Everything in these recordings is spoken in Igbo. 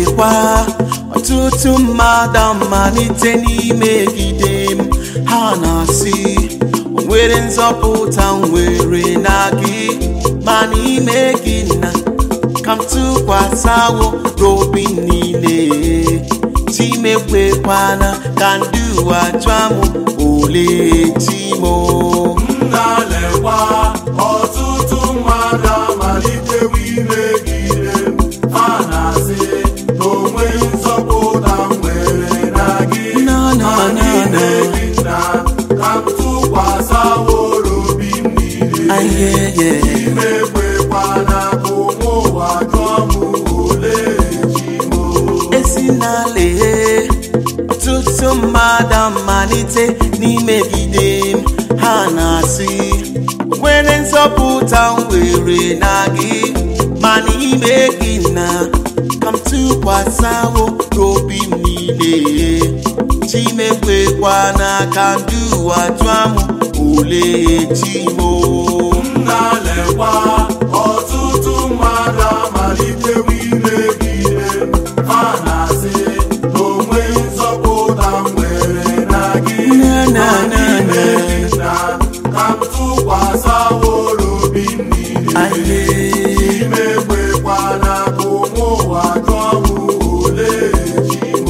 lekwa ọtụtụ mmadụ amalite n'imegide m ha na-asị o nwere nzọpụta m nwere na gị ma n'ime gị na ka m tụkwasịwo n'obi niile timekwekwana ka ndị ụwa jụọ m ole timo na-lekwa ọtụtụ mmadụ amalitewo imegide m ha na-asị na onweghị nzọpụta m nwere na gị Na, na, ma na, n'ime na. gị na ka m tụkwasịworo obi m niile ayeye imekwekwana ka ụmụ ụwa jụọ m ole chi m esi n'ala ọtụtụ mmadụ amalite n'imegide m ha na-asị nwere nzọpụta m were na gị ma n'ime gị na ka m tụkwasịwo n'obi m niile chimekwekwana ka ndị ụwa jụọ m ole chimo na-lekwa ọtụtụ mmadụ amalitewo imegide m ha na-asị na onweghị nzọpụta m nwere na gị Na, na, Ma na, n'ime na. gị na ka m tụkwasịworo obi m niile aye imekwekwana ka ụmụ ụwa jụọ m ole chi m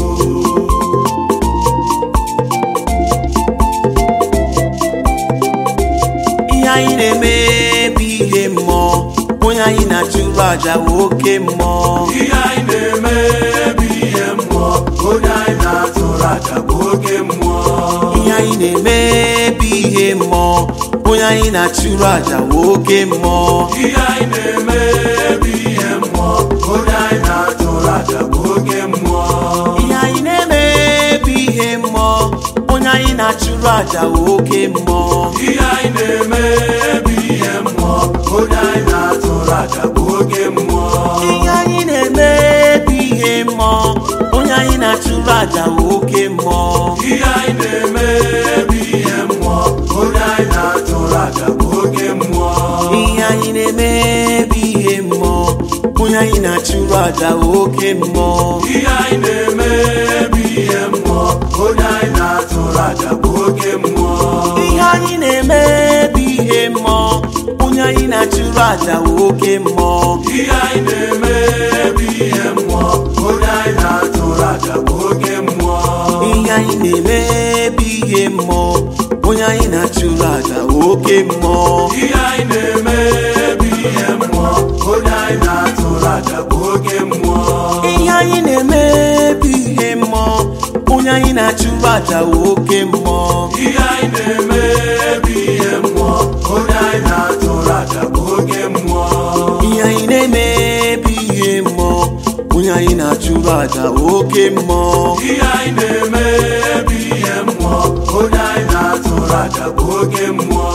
ihe anyị na-eme bụ ihe mmụọ onye anyị na-achụrụ aja bụ oke mmụọ ihe anyị na-eme bụ ihe mmụọ onye anyị na-achụrụ aja bụ oke mmụọ ihe anyị na-eme bụ ihe mmụọ onye anyị na-achụrụ aja bụ oke mmụọ ihe anyị na-eme bụ ihe mmụọ onye anyị na-achụrụ aja bụ oke mmụọ ihe anyị na-eme bụ ihe mmụọ onye anyị na-achụrụ aja bụ oke mmụọ ihe anyị na-eme bụ ihe mmụọ onye anyị na-achụrụ aja bụ oke mmụọ ihe anyị na-eme bụ ihe mmụọ onye anyị na-achụrụ aja bụ oke mmụọ ihe anyị na-eme bụ ihe mmụọ onye anyị na-achụrụ aja bụ oke mmụọ ihe anyị na-eme bụ ihe mmụọ onye anyị na-achụrụ aja bụ oke mmụọ ihe anyị na-eme bụ ihe mmụọ onye anyị na-achụrụ aja bụ oke mmụọ ihe anyị na-eme bụ ihe mmụọ onye anyị na-achụrụ aja bụ oke mmụọ ihe anyị na-eme bụ ihe mmụọ onye anyị na-achụrụ aja bụ oke mmụọ ihe anyị na-eme bụ ihe mmụọ onye anyị na-achụrụ aja bụ oke mmụọ ihe anyị na-eme bụ ihe mmụọ onye anyị na-achụrụ aja bụ oke mmụọ ihe anyị na-eme bụ ihe mmụọ onye anyị na-achụrụ aja bụ oke mmụọ ihe anyị na-eme bụ ihe mmụọ onye anyị na-achụrụ aja bụ oke mmụọ ihe anyị na-eme bụ ihe mmụọ onye anyị na-achụrụ aja bụ oke mmụọ ihe anyị na-eme bụ ihe mmụọ onye anyị na-achụrụ aja bụ oke mmụọ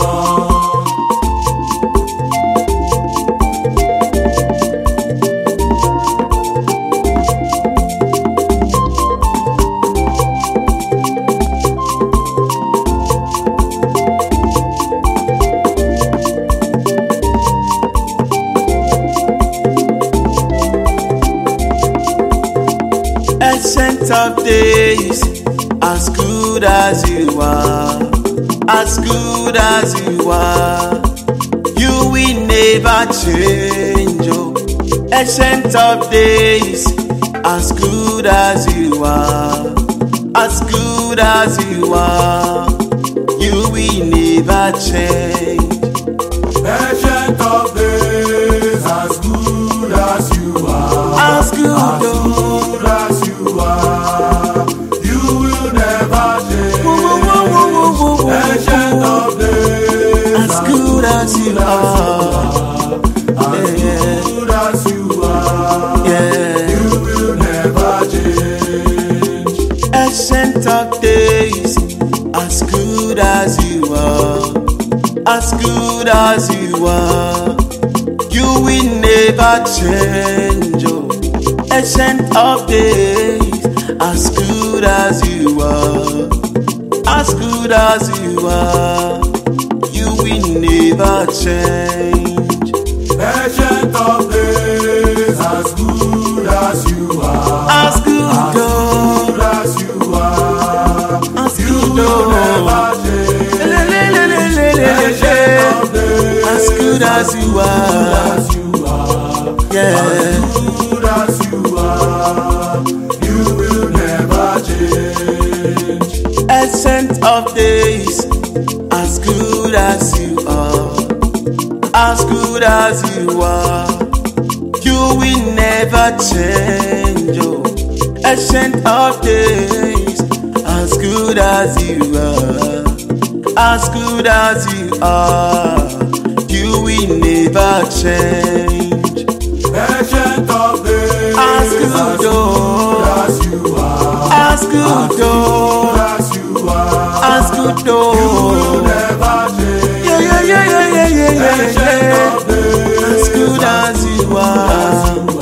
Ancient of days, as good as you are, as good as you are, you will never change. Oh. Ancient of days, as good as you are, as good as you are, you will never change. Ancient of days, as good as you are, As good, as oh. good as you are, you will never change. Woo, woo, woo, woo, woo, woo, woo. Ancient of days, as good as you are, as yeah. good as you are, yeah. you will never change. Ancient of days, as good as you are, as good as you are, you will never change. Oh. Ancient of days, as good as you are, as good as you are, you will never change. Ancient of days, as good as you are, as you are. as you are. Yeah. Good as you are, you will never change. Essence of days, as good as you are, as good as you are, you will never change. Oh, essence of days, as good as you are, as good as you are, you will never change. Ancient of days, As good, oh. as you are, As good, oh, as you are, as good, you oh. will never change. Yeah, yeah, yeah, yeah, yeah, yeah, yeah, Ancient yeah. of days, As good as you are.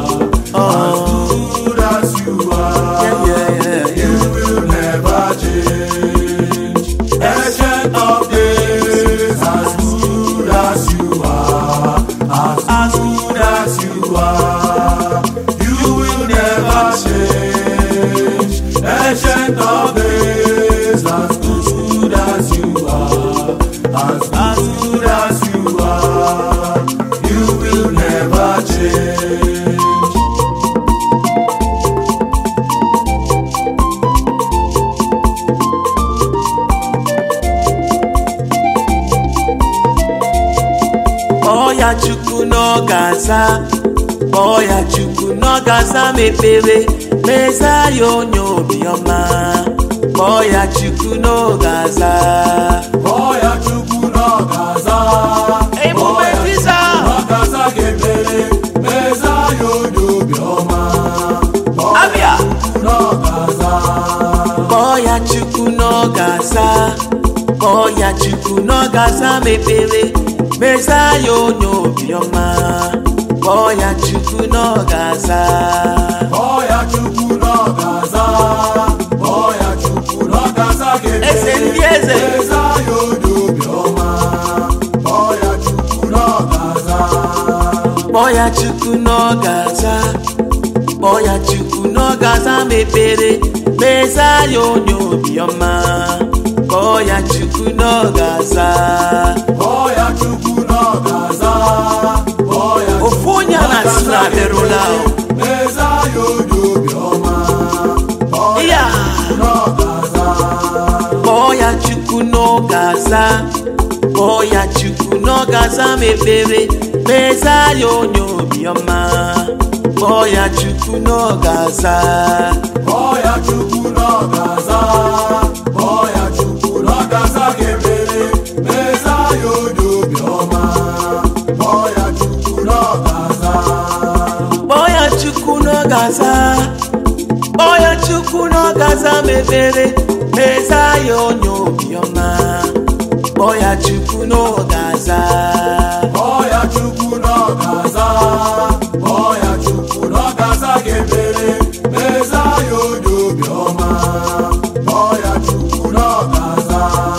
Oh, good as you are, yeah, yeah, yeah, you yeah. will never change. Ancient of days, as good as you are, as As good as you are, you will never change. Ancient of days, as good as you are, as good as you are, you will never change. Kpọọ ya Chukwu n'oge aza Kpọọ ya Chukwu n'oge aza mepere Meza ya onye obiọma Kpọọ ya Chukwu n'oge aza Ọya Chukwu n'ọgaza Emume Visa n'ọgaza ga-emere meza ya onye obiọma Abịa n'ọgaza Kpọọ ya Chukwu n'oge aza Kpọọ ya Chukwu n'oge aza mepere Meza ya onye obiọma Kpọọ ya Chukwu n'oge aza Ọya Chukwu n'ọgaza Ọya Chukwu n'ọgaza Eze ndị ga-emere eze meza ya onye obiọma Ọya Chukwu n'ọgaza Kpọọ ya Chukwu n'oge aza Kpọọ ya Chukwu n'oge aza mepere Meza ya onye obiọma Kpọọ ya Chukwu n'oge aza Ọya Chukwu n'ọgaza Ọya Ofu onye a na-asị na abịarụla o. meza ya onye obiọma Ọya Ya n'ọgaza Kpọọ ya Chukwu n'oge aza Kpọọ ya Chukwu n'oge aza mepere Meza ya onye obiọma Kpọọ ya Chukwu n'oge aza Ọya Chukwu n'ọgaza Ọya Chukwu n'ọgaza ga-emere meza ya onye obiọma Ọya Chukwu n'ọgaza Kpọọ ya Chukwu n'oge aza Kpọọ ya Chukwu n'oge aza mepere Meza ya onye obiọma Kpọọ ya Chukwu n'oge aza Ọya Chukwu n'ọgaza Ọya Chukwu n'ọgaza ga-emere meza ya onye obiọma Ọya Chukwu n'ọgaza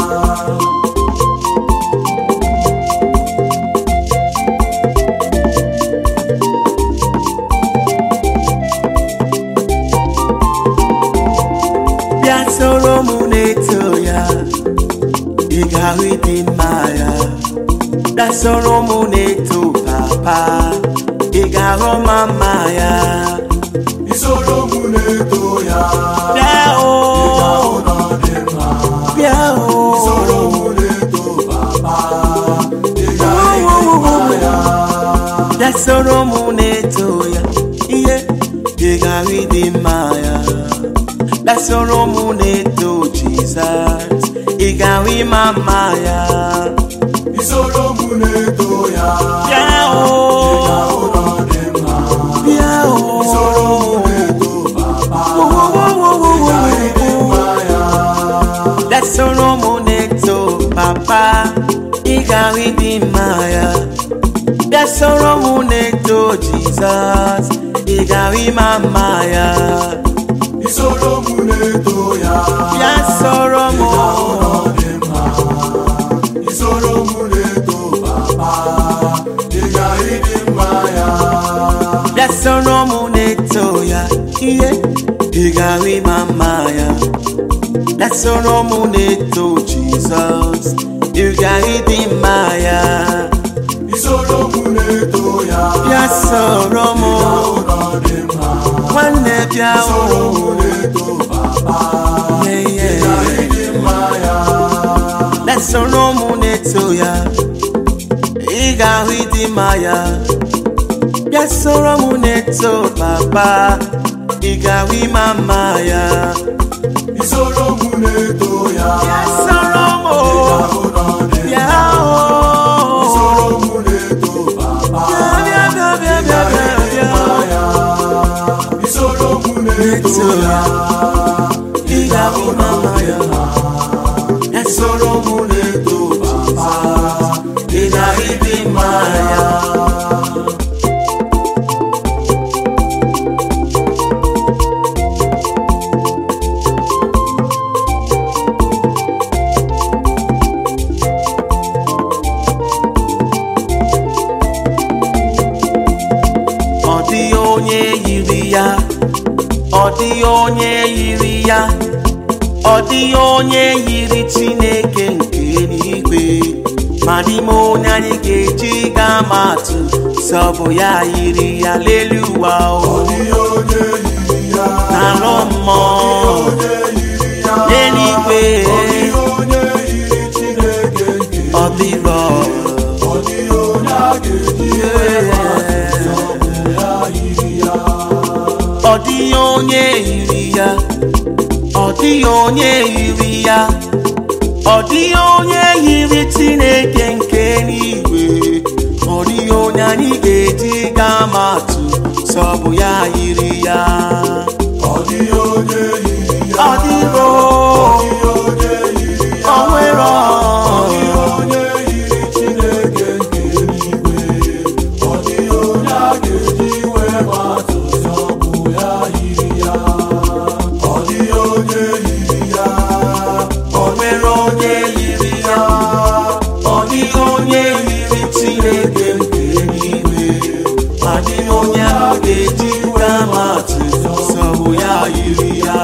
Bịa soro m na-eto ya Ị ga-ahụ ịdị mma ya Bịa soro m na-eto papa Ị ga-ahụ ma mma ya Isoro mụ na-eto ya Bịa o ụlọ dị mma Bịa o Isoro mụ na-eto papa Ị ga-ehikwa ya Bịa soro m na-eto ya Ihe Ị ga-ahụ ịdị mma ya Bịa soro m na-eto Jizọs Ị ga-ahụ ịma mma ya Isoro mụ na-eto ya Bịa o ụlọ dị mma Bịa o Isoro mụ na-eto papa Wo, wo, wo, wo, wo, wo, wo. Ehikwa ya Dasoro m na-eto papa ị ga-ahụ ịdị mma ya bịa soro m na-eto Jizọs ị ga-ahụ ịma mma ya Isoro mụ na-eto ya bịa soro m ụlọ dị mma Isoro mụ na-eto papa Ị ga-ehikwa mma ya bịa soro m na-eto ya ihe ị ga-ahụ ịma mma ya bịa soro m na-eto Jizọs ị ga-ahụ ịdị mma ya isoro mụ na-eto ya bịa soro m ụlọ dị mma nwanne bịa isoro o mụ na-eto papa ihe ịdị mma ya lesoro m na-eto ya ị ga-ahụ ịdị mma ya bịa soro m na-eto papa ị ga-ahụ ịma mma ya isoro mụ na-eto ya bịa soro m o, ụlọ dị bịa o isoro mụ na-eto papa bịa bịa bịa bịa bịa bịa mma ya isoro mụ na-eto na-eto ya ya ị ga-ahụ ịma mma ya isoro mụ na-eto papa ị ga-ahụ ịdị mma ya ọ dịghị onye yiri ya ọ dịghị onye yiri ya ọ dịghị onye yiri chineke nke eluigwe ma n'ime onye anyị ga-eji gaa ma atụ sọ bụ ya yiri ya lelu ụwa o ihe onye yiri ya n'alụ mmụọ onye yiri ya n'eluigwe ihe onye yiri Chineke nke ọ dịghị ọ dịghị onye a ga-eji ya yiri ya ọ dịghị onye yiri ya ọ dịghị onye yiri ya ọ dịghị onye yiri chineke nke n'igwe ọ dịghị onye anyị ga-eji gaa ma atụ sọ bụ ya yiri ya ọ dịghị onye yiri ya ọ dịghị o, ihe onye yiri ya o nwere ọ. ihe onye yiri Chineke nke eluigwe ọ dịghị onye a ga-eji wee gbatụ ọ bụ ya yiri ya ọ dịghị onye yiri ya o nwere onye yiri ya ọ dịghị onye yiri chineke nke eluigwe ma dịghị onye a ga-eji gaa ma atụ sọ bụ ya yiri ya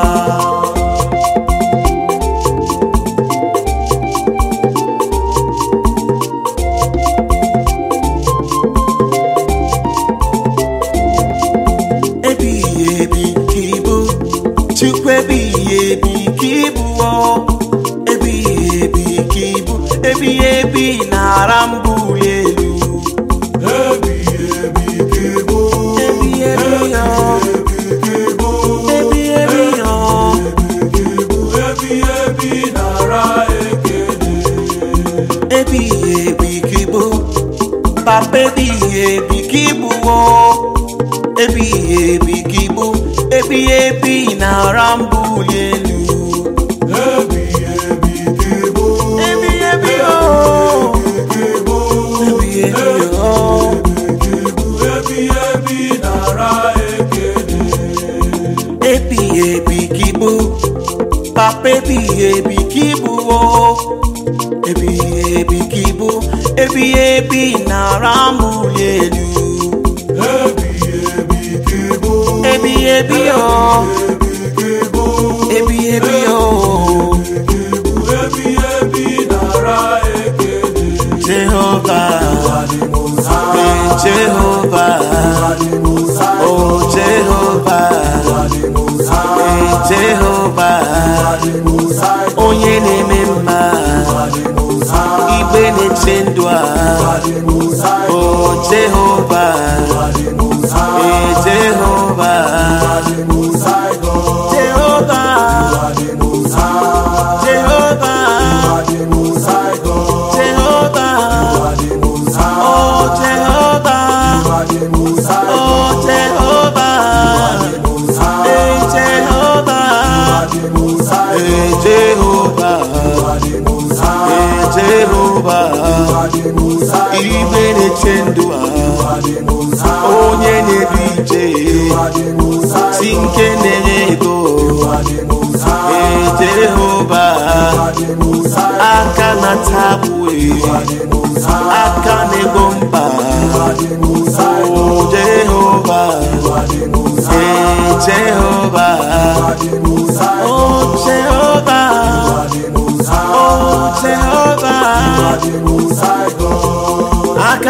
ebighị ebi ka ịbụ chukwu ebighị ebi ka ịbụ o ebighị ebi ka ịbụ ebighị ebi na-ara mbụ elu ebighị ebi ka ịbụ ebighị ebi o ebi ka ịbụ ebighị ebi o ebighị ebi nara ekele ebighị ebi ka ịbụ papa ebighị ebi ka ịbụ o ebighị ebi ka ịbụ ebighị ebi na-ara mbụ elu ebighị ebi ka ịbụ ebighị ebi o ka ịbụ ebighị ebi o ebighị ebi nara ekele ebighị ebi ka ịbụ papa ebighị ebi ka ịbụ o ebighị ebi ka ịbụ ebighị ebi na-ara mbuli elu ebighị ebi ka ịbụ ebighị ebi o ebighị ebi o ebighị ebi nara ekele jehova adịmoza ee jehova adịmoza o jehova adịmoza ee jehova adịmoza onye na-eme mma adịmoza igbe na-eche ndụ a adịmoza o jehova adịmoza ee jehova adịmoza jehova adịmoza jehova adịmoza jehova adịmoza o jehova adịmoza o jehova adịmoza ee jehova adịmoza ee jehova adịmoza ee jehova adịmoza igbe na-eche ndụ a adịmoza onye na-edu ije adịmoza si nke na-enye ego adịmoza ee jehova adịmoza aka na tabue adịmoza aka na-ego mba adịmoza o jehova adịmoza ee jehova adịmoza o jehova adịmoza o jehova adịmoza aka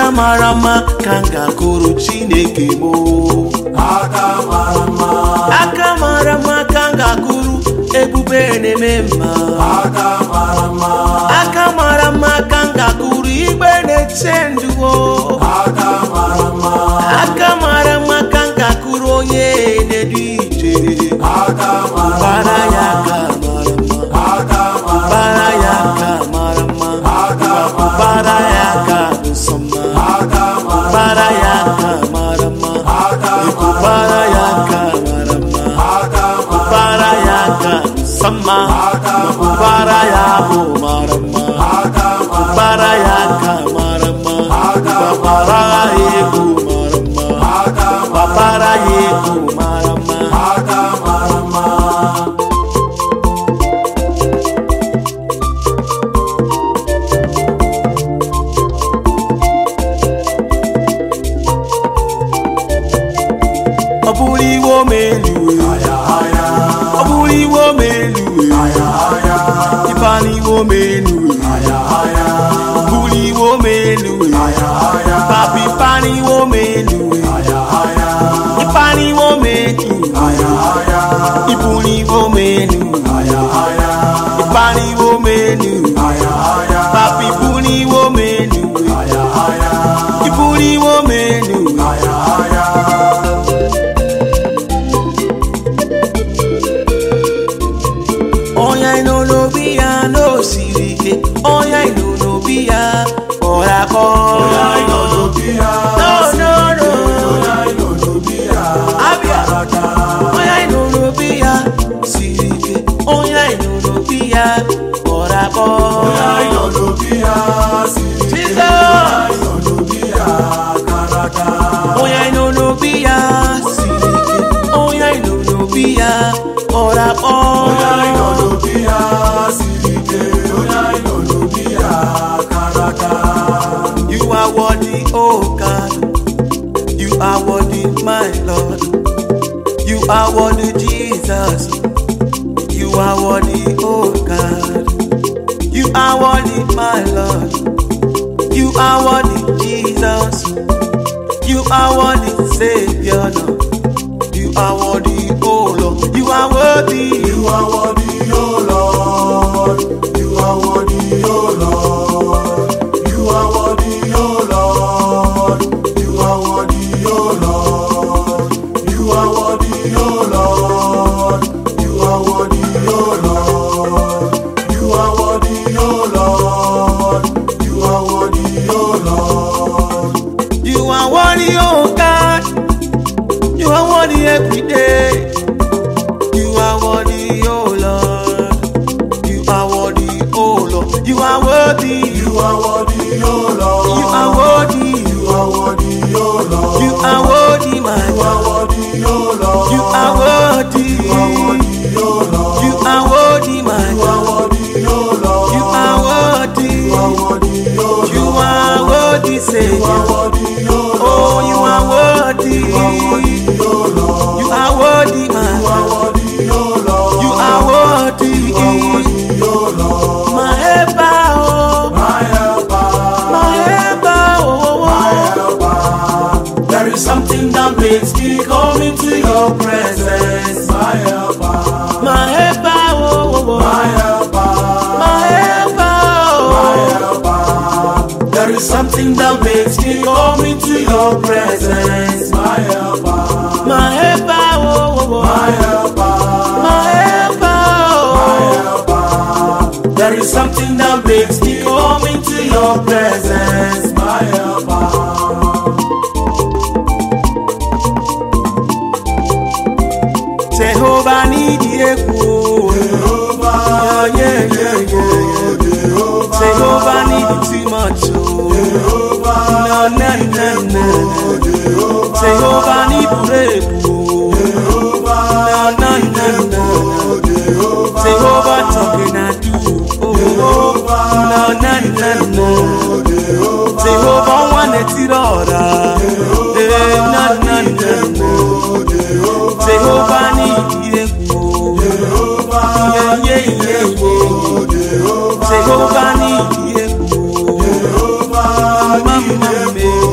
mara mma ka m ga-akụrụ chineke m aka mara mma aka mara mma ka m ga-akụrụ ebube na-eme mma aka mara mma aka mara mma ka m ga-akụrụ igbe na-eche nduwo aka mara mma aka mara mma ka m ga-akụrụ onye na-edu ije aka mara bara ya aka mara mma aka mara bara ya aka mara mma bara ya aka bụ nsọ mma aka mara bara ya aka mara mma aka Iku bara ya aka mara mma aka mara bara ya aka bụ nsọ mma Maọbụ bara ya bụ mara mma aka mara bara ya aka mara mma babara ya egwu mara mma aka babara ya egwu mara mma aka mara mma ọ bụrụ iwe omeluwe aya aya ọ bụrụ iwe omeluwe aya aya ịba n'iwe omeluwe aya aya ọ bụrụ iwe omeluwe aya aya papi ịba n'iwe omeluwe aya aya ịba n'iwe omeluwe aya aya ibu n'iwe omeluwe aya aya ịba n'iwe omeluwe aya aya papi ibu n'iwe omeluwe aya aya ibu n'iwe omeluwe aya aya ọnya ino n'obi ya n'osiri ike ọnya ino n'obi ya kpọrọ akpọ Oya inodo biya no no no Oya inodo biya abịa ọnya ino n'obi ya siri ike ọnya ino n'obi ya kpọrọ akpọ Oya inodo biya siri Jizọs inodo biya karaka ọnya ino n'obi ya siri ike ọnya ino n'obi ya kpọrọ akpọ Oya inodo biya siri ike Oya inodo biya karaka You are worthy, oh God. You are worthy, my Lord. You are worthy, Jesus. You are worthy, oh God. You are worthy, my Lord. You are worthy, Jesus. You are worthy, Savior. Lord. You are worthy, oh Lord. You are worthy. You are worthy, O Lord. You are worthy, O Lord. You are worthy, O Lord. You are worthy, O Lord. You are worthy, O Lord. You are worthy, O Lord. You are worthy, O Lord. You are worthy, O Lord. You are worthy, oh God. You are worthy every day. You are worthy, oh Lord. You are worthy, oh Lord. You are worthy. You are worthy, O Lord. You are worthy. You are worthy, O Lord. You are worthy, my You are God. worthy, O Lord. You are worthy. You are worthy, O Lord. You are worthy, my You are God. worthy, O Lord. You are worthy. You are worthy, O Lord. You are worthy, You are Savior. worthy, O Lord. Oh, you are worthy. You are worthy, O Lord. You are worthy, my You are God. worthy, O Lord. You are worthy. You are worthy, O Lord. My helper, oh, My helper, my helper, oh, my oh, helper. There is something that makes me come into your presence. My helper, My helper, oh, oh, oh, my helper, my helper, my oh. helper. There is something that makes me come into your presence. My helper, My helper, oh, oh, my oh, helper, my helper, my oh. helper. There is something that makes me come into your presence. My helper, Jehovah need you. Jehovah, Yeah, yeah, yeah, yeah. Jehovah, Jehovah need you too much. Oh. Jehovah, No, no, no, no. Jehovah, Jehovah need break. Oh. Jehovah, No, no, no, no. Jehovah, Jehovah talking I do. Oh, no, no, no, no. Jehovah, Jehovah wanna tirora. Eh, no, no, no, no. Jehovah need you. Yeah, yeah, yeah, yeah. Jehovah need you. Mama, me.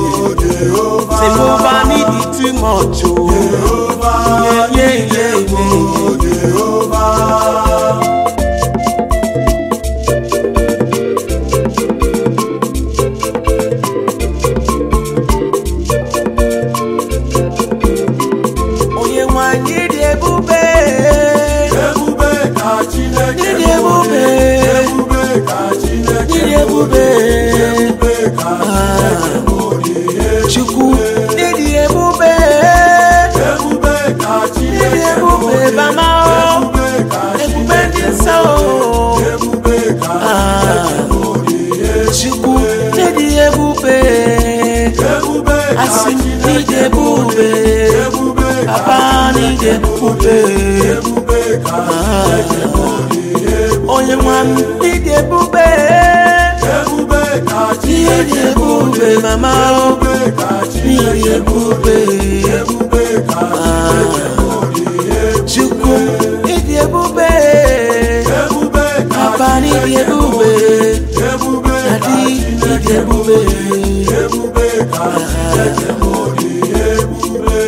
ịdị ebube ebube ka Chineke bụ dị onye nwa m ịdị ebube ebube ka ịdị Chineke bụ ebube mama ebube ka ịdị Chineke bụ ebube ebube ka Chineke bụ dị chukwu ịdị ebube ebube ka papa ịdị Chineke bụ ebube ebube ka dadi ịdị Chineke bụ ebube ebube ka Chineke bụ dị ebube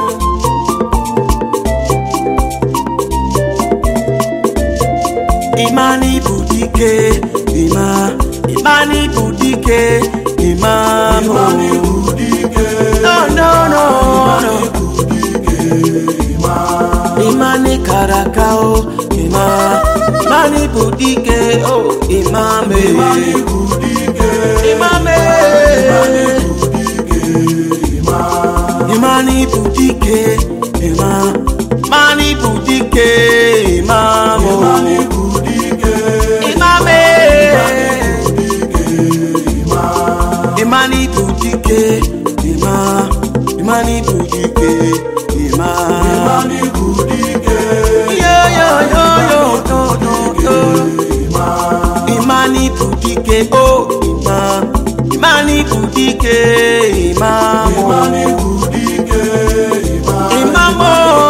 Imani bụ dike ịma Imani bụ dike ịma mụ Imani bụ dike no no no no bụ dike ịma Imani kara aka o ịma Imani bụ dike o ịma me Imani bụ dike ịma me ịma Imani bụ dike ịma Imani bụ dike ịma mụ Imani bụ dike ịma me ịma Imani bụ dike ịma Imani bụ dike ịma Imani bụ dike yo yo yo yo yo yo yo ịma Imani bụ dike o ịma Imani bụ dike ịma Imani bụ dike ịma ịma mo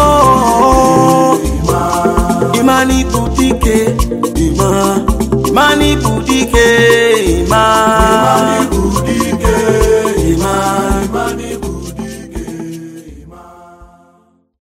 ịma Imani bụ dike ịma Imani bụ dike ịma Imani bụ dike ịma Imani bụ